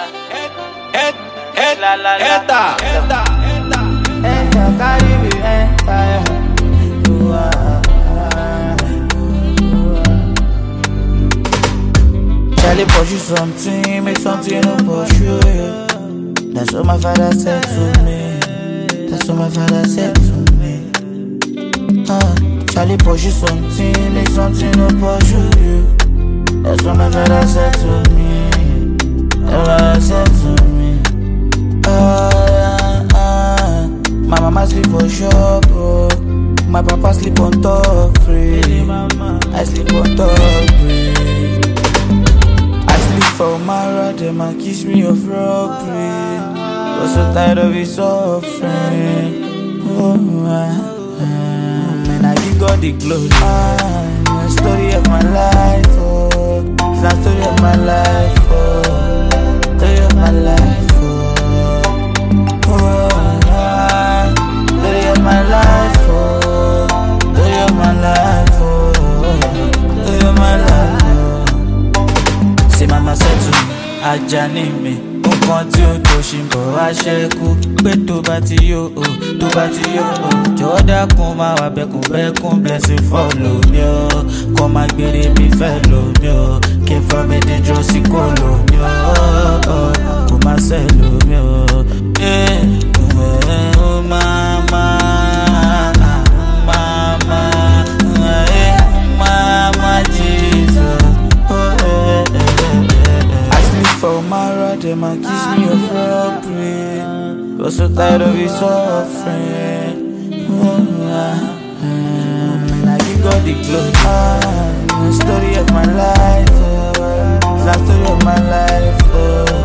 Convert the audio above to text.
La la la. Eta, eta, eta. Enter, carry me, enter. You are. Charlie pursue something, make something no pursue you. That's what my father said to me. That's what my father said to me. Uh, Charlie pursue something, make something no pursue you. That's what my father said to me. That's what I said to me. Ah, ah, ah. My mama sleep for shop, oh. My papa sleep on top free. I sleep on top free. I sleep for Mara, them and kiss me of robbery. Was so tired of his suffering. Oh, ah, ah. Man, I give God the glory. Ah, the story of my life, oh. It's the story of my life, oh. Story of my life, oh. Oh, ah, story of my life, oh. Story of my life, oh. Story of my life, oh. Say mama said to me, Ajani mi nǹkan tí ó tó ṣì ń bọ̀ wá ṣẹ́kù pé tó bá ti yó o tó bá ti yó o jọ̀wọ́ dákun máa wà bẹ́kùn bẹ́kùn blessing follow mi o kọ́ máa gbére mi fẹ́ lò mí o kí n fọ́ mi díjọ́ sí kò lò mí o kò má ṣẹ́ lò mí o. Eh, eh, oh, mama, mama, eh, mama, Jesus. Oh, eh, eh, eh, eh. I sleep for Mara, them and kiss me of robbery. Was so tired of his suffering. Oh, ah, ah. And I give God the glory. Ah, the story of my life. Oh, it's the story of my life. Oh,